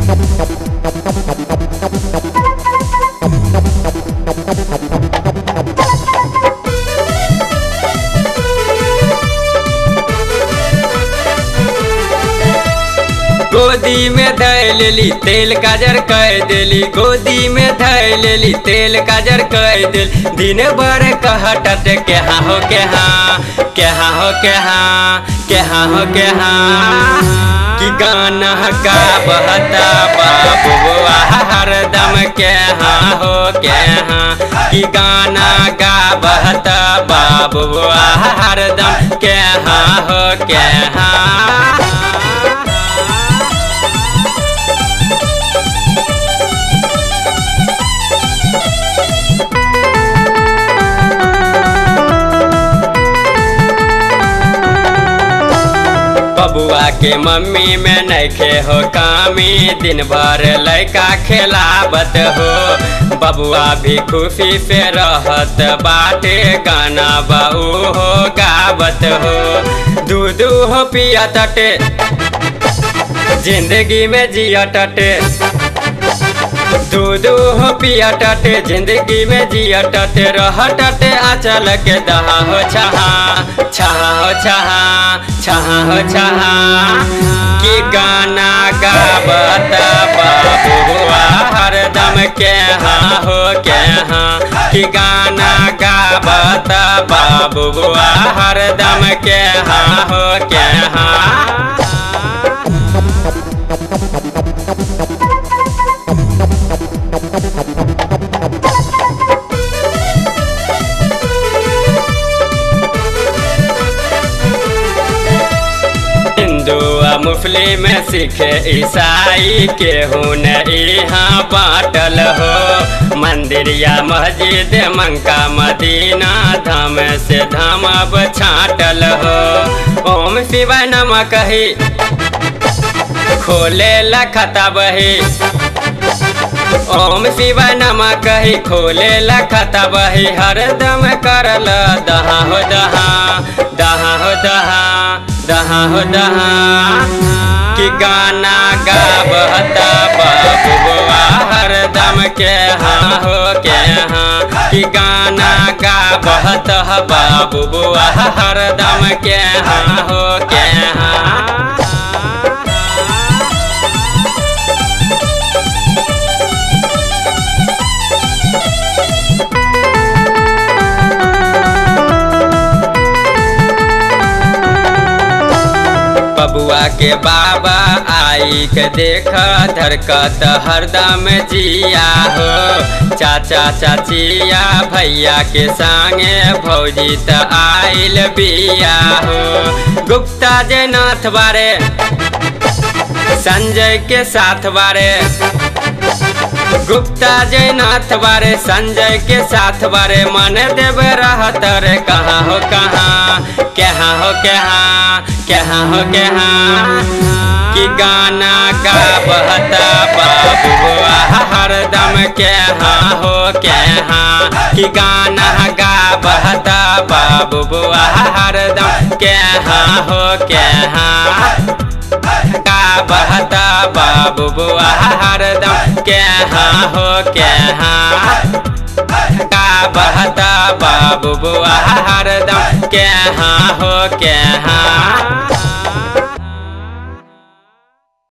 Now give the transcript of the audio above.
गोदी में धै लेली तेल काजर कह देली गोदी में धै लेली तेल काजर कह देल दिन भर कहटत के हाँ हो के हाँ के हाँ हो के हाँ के हाँ हो के हाँ कि गाना का बहता बाबुआ हरदम के हाँ हो के हाँ कि गाना गा बहता बाबुआ हरदम के हाँ हो के हाँ बबुआ के मम्मी में नैखे हो कामी दिन भर लैका खेलावत हो बबुआ भी खुशी से रहत बाटे गाना बहू हो गावत हो दूध हो पिया तटे जिंदगी में जिया टटे दूध हो पिया टटे जिंदगी में जिया टटे रह टटे आचल के दहा हो छहा छहा हो छहा छहा हो छहा कि गाना गावत बाबुआ हरदम के हाँ हो के हाँ कि गाना गावत बाबुआ हरदम के हाँ हो के हाँ हिंदू आ मुस्लिम सिख ईसाई के हुन यहाँ बाटल हो मंदिर या मस्जिद मंका मदीना धाम से धाम अब छाटल हो ओम शिवाय नम कही खोले लखता बही ओम शिवाय नम कही खोले लखता बही हरदम करल दहा हो दहा दहा हो दहा दहा हो दहा कि गाना गावता बाबुआ हरदम के हाँ हो के हाँ कि गाना गावता बाबुआ हरदम के हाँ हो के हाँ बबुआ के बाबा आई के देख धरकत हरदम जिया हो चाचा चाचिया भैया के संगे भौजी त आइल बिया हो गुप्ता जयनाथ बारे संजय के साथ बारे गुप्ता जयनाथ बारे संजय के साथ बारे मन देव रहत रे कहाँ हो कहाँ कहाँ हो कहाँ कहाँ हो कहाँ कि गाना गावता बाबुआ हरदम के हाँ हो के हाँ कि गाना गावता बाबुआ हरदम के हाँ हो के हाँ बहता बाबू बुआ हरदम के हाँ हो के हाँ का बहता बाबू बुआ हरदम के हाँ हो के हाँ